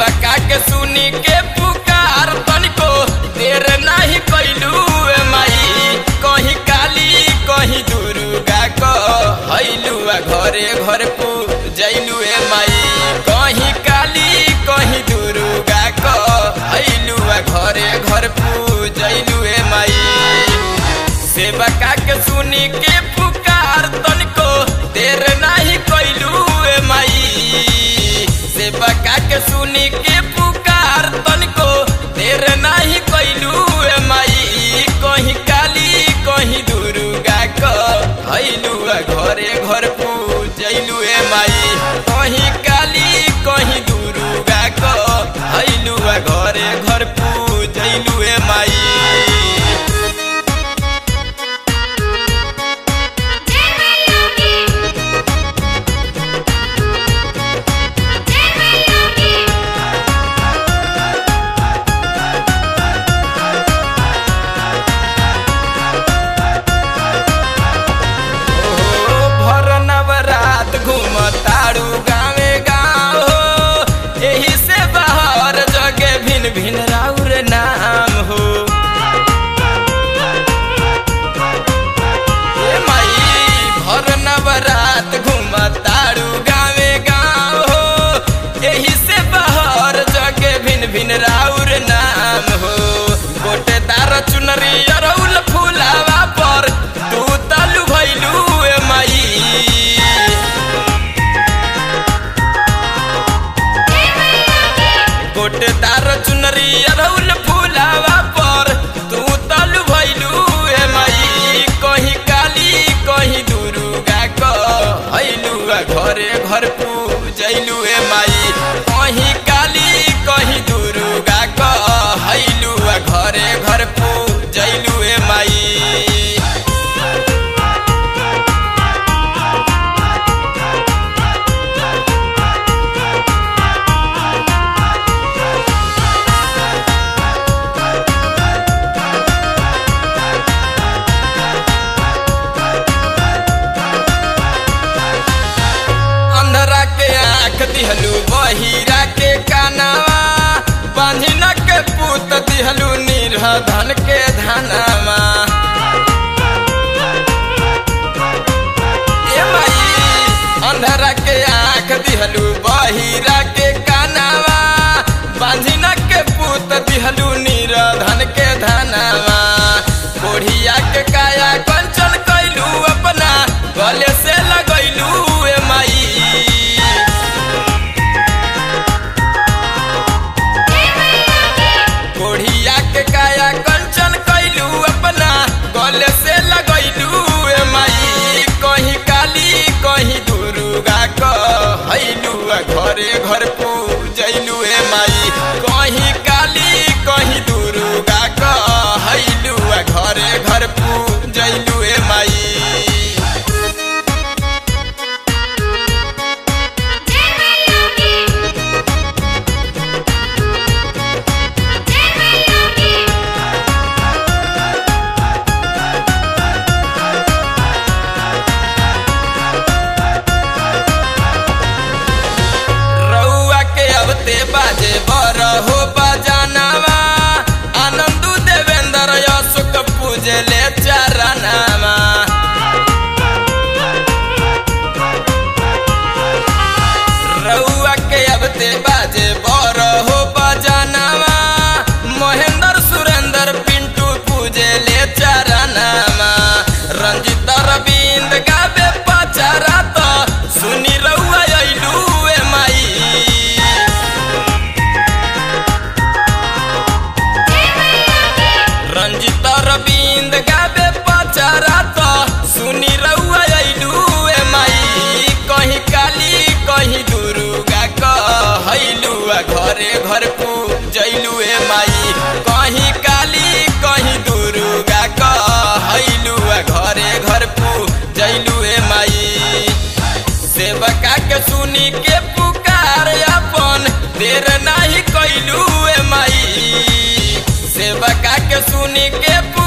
सेवका के सुनी के पुकार तनिको देर नहीं कैलू ए माई कहीं काली कहीं दुर्गा क हैलू घरे घर पू जैलू ए माई कहीं काली कहीं दुर्गा क हैलू घरे घर पू जैलू ए माई सेवका के सुनी के पुकार तनिको देर नहीं कैलू ए माई सेवका के सुनी के पुकार तनिको देर नहीं कैलू ए माई कहीं काली कहीं दुर्गा क हैलू घरे घर पूजैलू ए माई कहीं काली कहीं दुर्गा क हैलू घरे घर पूजैलू ए माई जय मैया की जय मैया की ओ भर नवरात घूमतारू गावे गाँव हो एही से बाहर जगे भिन भिन राउर नाम हो ए माई भर नवरात घूमतारू गावे गाँव हो एही से बाहर जगे भिन भिन राउर नाम हो गोटेदार चुनरी अरौल फुलावा पर तू तालू भैलू ए माई जय मैया की गोटेदार चुनरी अरौल फुलावा पर तू तालू भैलू ए माई कहीं काली कहीं दुर्गा क हैलू घरे घर पूजैलू ए माई कहीं काली कहीं दुर्गा क हैलू घरे घर पूजैलू ए माई अंधरा के आंख दिहलू बहिरा के कानावा बांझिन के पूत दिहलू निर्धन के धनावा ए माई अंधरा के आंख दिहलू बहिरा के कानावा बांझिन के पूत दिहलू निर्धन के धनावा कोढ़िया के काया कंचन कैलू अपना गले से लगैलू ए माई जय मैया की कोढ़िया के काया कंचन कैलू अपना गले से लगैलू ए माई कहीं काली कहीं दुर्गा क हैलू घरे घर पूजैलू ए माई कहीं काली कहीं दुर्गा क हैलू घरे घर पूजैलू ए माई जय मैया की जय मैया की रउआ के अबते बाजे बर हो बजानावा आनंदू देवेंद्र अशोक पूजले चरनावा रउआ के अबते बाजे बर हो बजानावा महेंद्र सुरेंद्र पिंटू पूजले चरनावा रंजित रविंद गावे पचारा तो सुनी रउआ अइलू ए माई जय मैया की रंजित रविंद गावे पचारा तो सुनी रउआ अइलू ए माई कहीं काली कहीं दुर्गा क हैलू घरे घर पूजैलू ए माई कहीं काली कहीं दुर्गा क हैलू घरे घर पूजैलू ए माई सेवका के सुनी के पुकार अपन देर नहीं कैलू ए माई सेवका के सुनी के पुकार